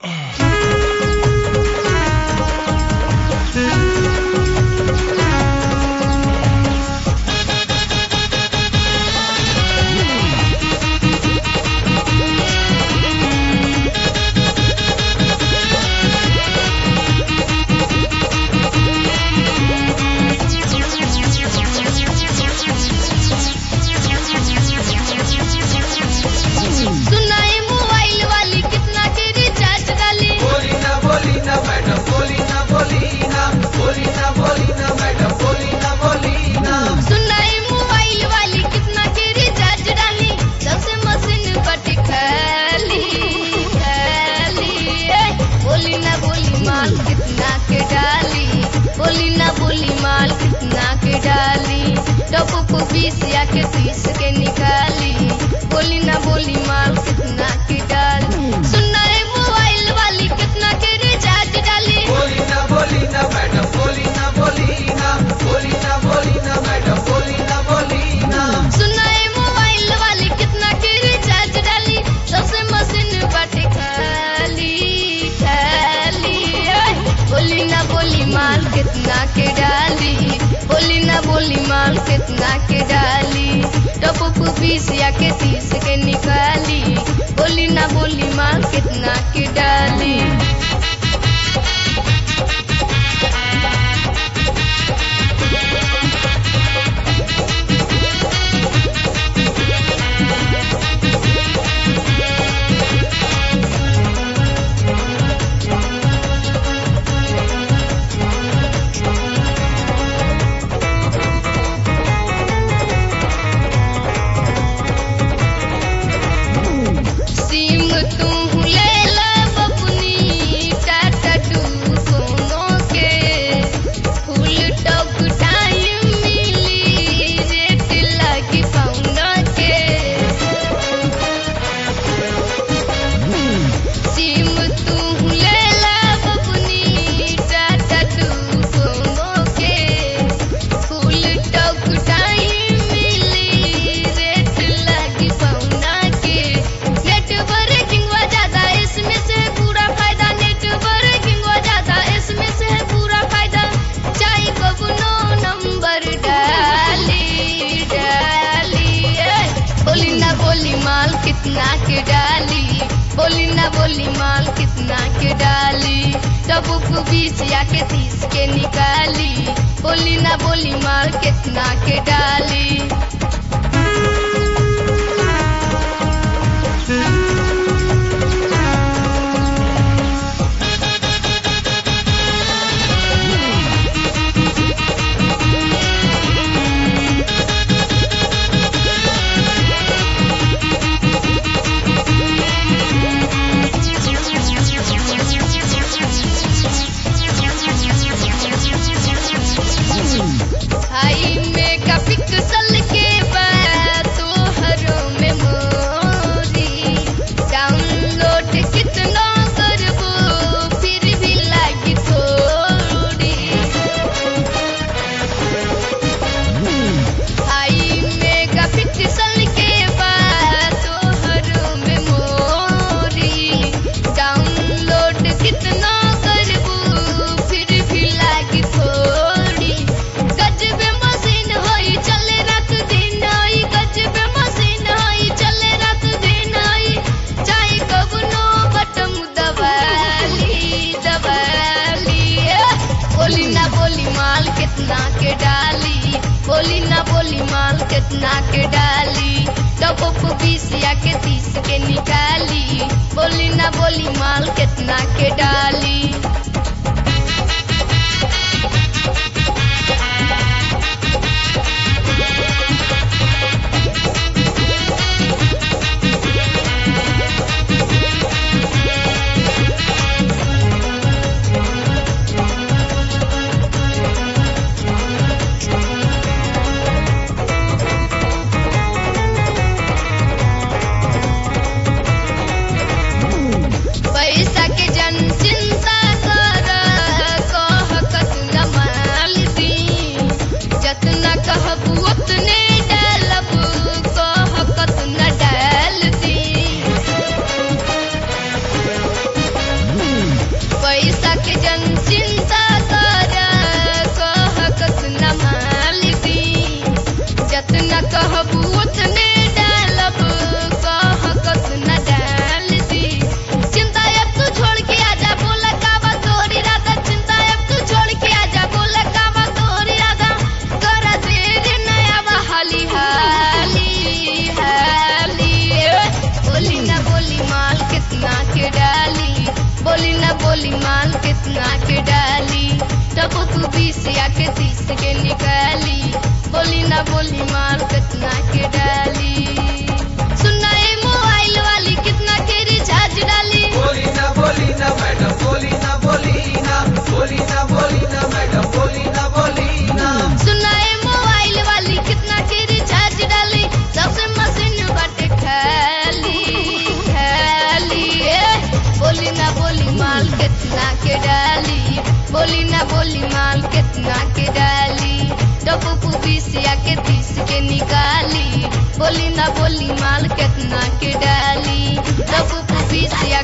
सुनाई मोबाइल वाली कितना के रिचार्ज डाली बोली ना बोली ना मैडम बोली ना बोली ना बोली ना बोली ना मैडम बोली ना बोली ना सुनाई मोबाइल वाली कितना के रिचार्ज डाली सबसे मशीन बट खाली खाली ए, बोली ना बोली माल कितना के डाली बोली ना बोली माल कितना के डाली टप को बीस या के तीस के निकाली बोली ना बोली माल कितना के डाली सुनाई मोबाइल वाली कितना के रिचार्ज डाली बोली ना बोली ना मैडम बोली ना बोली ना बोली ना बोली ना मैडम बोली ना बोली ना सुनाए मोबाइल वाली कितना के रिचार्ज डाली सबसे मशीन बाटे खाली खाली ओए, बोली ना बोली माल कितना के डाली बोली ना बोली माल कितना के डाली टप बीस या के तीस के निकाली बोली ना बोली माल कितना के डाली सिम तू ले ला बपुनी टाटा टू सोनो के फुल टॉक टाइम मिली रेट लगी पाउंड के सिम तू ले ला बपुनी टाटा टू सोनो के फुल टॉक टाइम मिली रेट लगी पाउंड के नेटवर्किंग हुआ ज्यादा इसमें से पूरा फायदा नेटवर्किंग हुआ ज्यादा इसमें से पूरा फायदा चाहे बबनो नंबर डाली डाली ए, बोली ना बोली माल कितना के डाली बोली ना बोली माल कितना के डाली तब को बीस या के तीस के निकाली बोली ना बोली माल कितना के डाली हाई मेगा पिक्सल के बाद तोहरो मेमोरी डाउनलोड कितना करबो फिर भी लागी थोड़ी हाई मेगा पिक्सल के बाद तोहरो मेमोरी डाउनलोड कितना करबो फिर भी लागी थोड़ी गजबे मशीन होई चले रात दिन होई गजबे मशीन होई चले रात दिन होई चाहे कबनो बटम दबाली दबाली ए, बोली ना बोली माल कितना के डाली बोली ना बोली माल कितना के डाली टप को बीस या के तीस के निकाली बोली ना बोली माल कितना के डाली पैसा के जन चिंता कितना के डाली टपक बीस या के तीस के निकाली बोली ना बोली माल कितना के डाली सुनाए मोबाइल वाली कितना के रिचार्ज डाली बोली ना बोली ना मैडम बोली ना बोली ना बोली ना बोली ना मैडम बोली ना बोली ना सुनाए मोबाइल वाली कितना के रिचार्ज डाली सबसे मशीन बाटे खाली खाली ए, बोली ना बोली माल कितना के डाली बोली ना बोली माल कितना के डाली डब्बू बीस या के तीस के निकाली बोली ना बोली माल कितना के डाली डब्बू बीस या